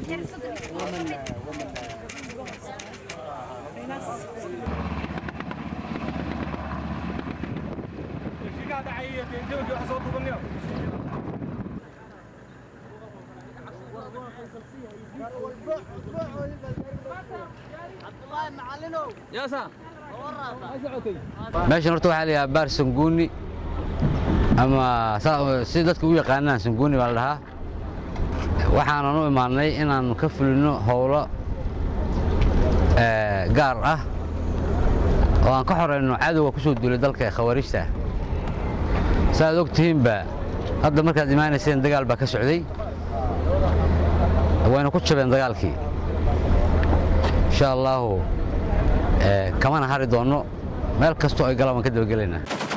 meeshan horta waxaa la yidhaha baar sanguuni ama saa- si dadka u yaqaanaan sanguuni baa la dhahaa waxaanan u imaannay inaan ka fulino howlo eh, gaar ah oo aan ka xorayno cadowga ku soo duulay dalka ee khawaarijta saaad og tihiinba hadda markaad imaanayseen dagaal baa ka socday wayna ku jabeen dagaalkii insha allaahu eh, kamana hari doonno meel kastoo ay galaan waan ka dabagelaynaa